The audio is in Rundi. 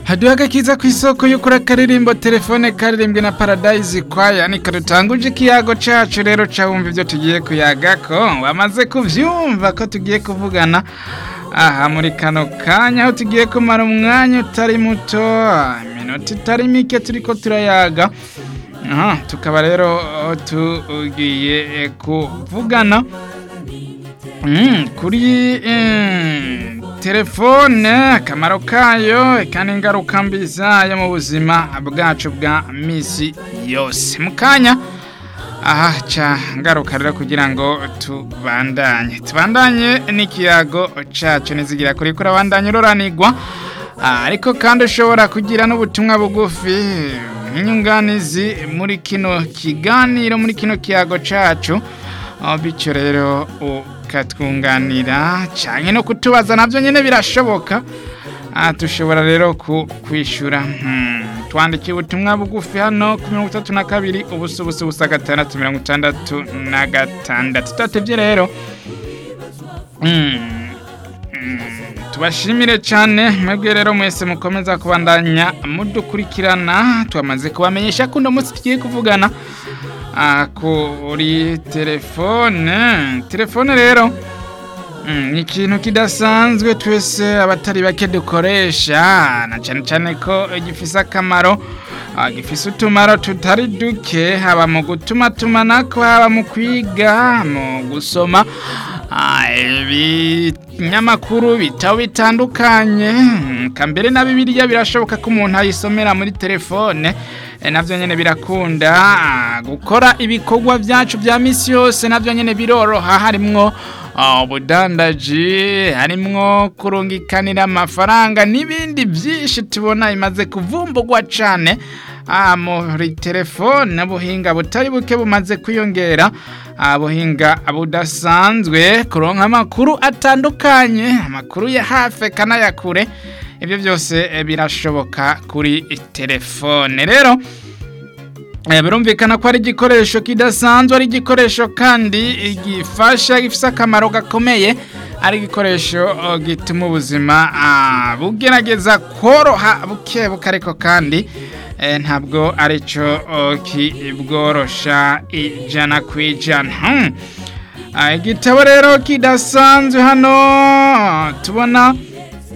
haduhaga kiza ku isoko y'ukuri akaririmbo telefone karirimbwe na paradise kwaya niko dutanguje ikiyago cacu rero cawumva ivyo tugiye kuyagako wamaze kuvyumva ko tugiye kuvugana aha muri kano kanya aho tugiye kumara umwanya utari muto iminota itari mike turiko turayaga aha tukaba rero tugiye kuvugana Mm, kuri mm, telefone akamaro kayo kandi ingaruka mbi zayo mu buzima bwacu bwa misi yose mu kanya aha ca ngaruka rero kugira ngo tubandanye tubandanye n'ikiyago cacu nizigira kuri kurabandanye uroranigwa ariko kandi ushobora kugira n'ubutumwa bugufi nk'inyunganizi muri kino kiganiro muri kino kiyago cacu bityo rero ukatwunganira cyane no kutubaza nabyo nyine birashoboka dushobora rero kwishyura twandikiye ubutumwa bugufi hano ku mirongo itatu na kabiri ubusa ubusa ubusa gatandatu mirongo itandatu na gatandatu tutatebye rero tubashimire cyane mwebwe rero mwese mukomeza kubandanya mudukurikirana twamaze kubamenyesha ko uno munsi tugiye kuvugana kuri telefone telefone rero ni ikintu kidasanzwe twese abatari bake dukoresha na cyane cyane ko gifise akamaro gifise utumaro tutari duke haba mu gutuma tumanako haba mu kwiga mu gusoma ibinyamakuru bitabo bitandukanye kambere na bibiliya birashoboka ko umuntu ayisomera muri telefone nabyo nyine birakunda gukora ibikorwa byacu bya minsi yose nabyo nyine biroroha harimwo ubudandaji harimwo kurungikanira amafaranga n'ibindi byinshi tubona bimaze kuvumbugwa cyane muri telefone ubuhinga butari buke bumaze kwiyongera ubuhinga budasanzwe kuronka amakuru atandukanye amakuru ya hafi kanayakure ibyo byose birashoboka kuri telefone rero birumvikana ko ari igikoresho kidasanzwe ari igikoresho kandi gifasha gifite akamaro gakomeye ari igikoresho gituma ubuzima bugerageza koroha buke buke ariko kandi ntabwo aricyo kibworosha ijana ku ijana igitabo rero kidasanzwe hano tubona